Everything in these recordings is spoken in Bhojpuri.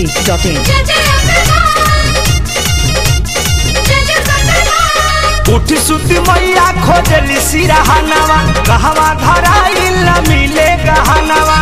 masti.in. उठी सुती मैया खोजली सिरहनवा कहवा धराइल न मिले गहनवा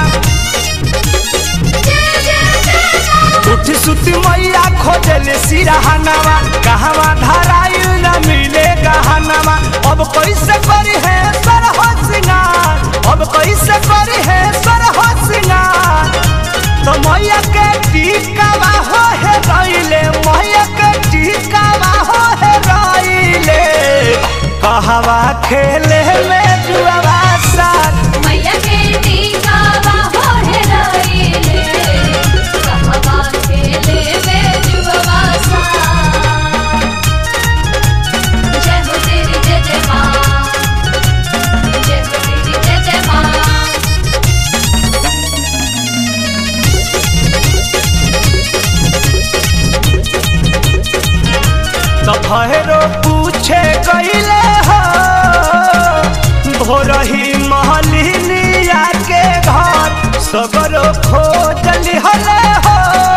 उठी सुती मैया खोजली सिरहनवा कहवा धराइल न मिले गहनवा अब कैसे करी है सर हो सिंगार अब कैसे करी है सर हो सिंगार तो मैया के टीकावा हो है रइले मैया के टीकावा हो है रइले कहवा खेले में जुआवा साथ मैया के टीका बाहो है रईले कहवा खेले में जुबवा सा जय हो तेरी जय जय माँ जय हो तेरी जय जय माँ तो भैरो पूछे गईले हो भोरही महलिनिया के घर सगरो खोजली हले हो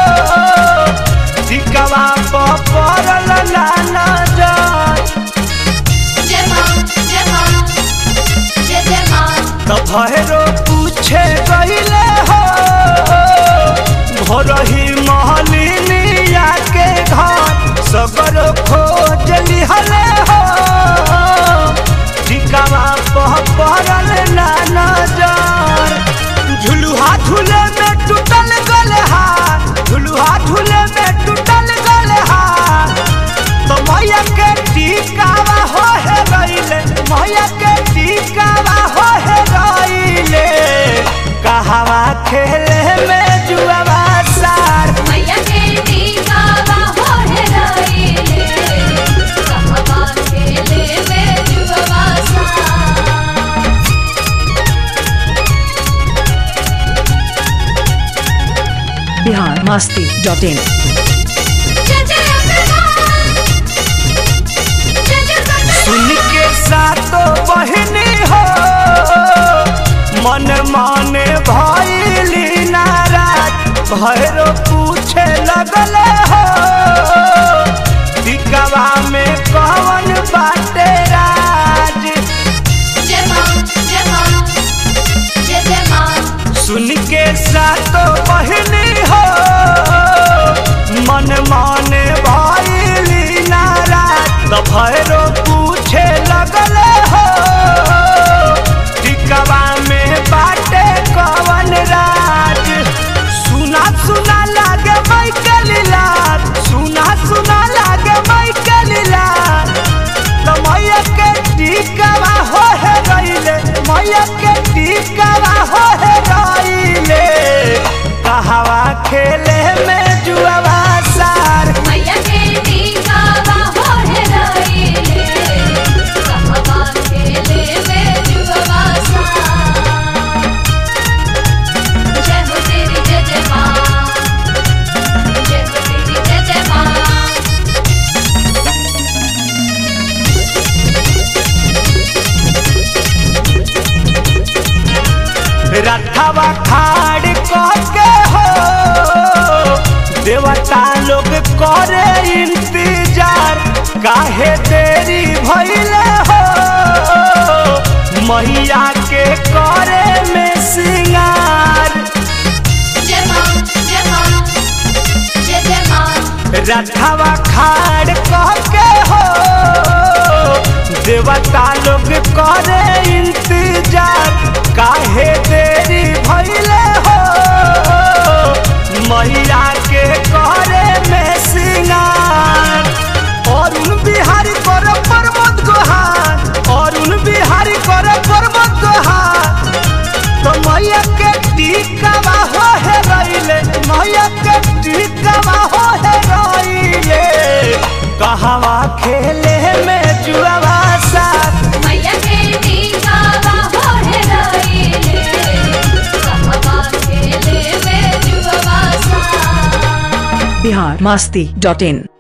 टिकवा पर पड़ल ना नजर जय माँ जय माँ जय जय माँ तो भैरो पूछे गईले हो भोरही महलिनिया के घर सगर खोजली हले हो ठिकावा पह पड़ल ना नजर झुलुहा झूले में टूटल गले हाथ झुलुहा झूले में टूटल गले हाथ तो मैया के टीकावा हो है रइले मैया के टीकावा हो है रइले कहवा खेले में जुआवा सार मैया के टीका बाहो है रईले कहवा खेले में जुबवा सा Bihar masti.in. सुन के सातो बहिनी हो मन माने भइली नाराज भैरो पूछे लगल हो टिकवा में कवन बाटे राज सुन के सातो बहिनी हो मन माने भइली नाराज तो भैरो पूछे लगल हो टिकवा में बाटे कवन राज सुना सुना लागे मैकली लाल सुना सुना लागे मैकली लाल तो मैया के टीकावा हो है रइले मैया के टीकावा हो है रइले कहवा खेले में जुआवा सार रथवा खाड़ के हो देवता लोग करे इंतजार काहे देरी भइले हो मैया के करे में सिंगार रथवा खाड़ के हो देवता लोग करे इंतजार काहे देरी भइले हो मैया के करे में सिंगार अरुण बिहारी कर प्रमोद गोहार अरुण बिहारी कर प्रमोद गोहार तो मैया के टीकावा हो है रइले मैया के टीकावा हो है रइले कहवा खेले में जुआवा साथ Bihar masti.in.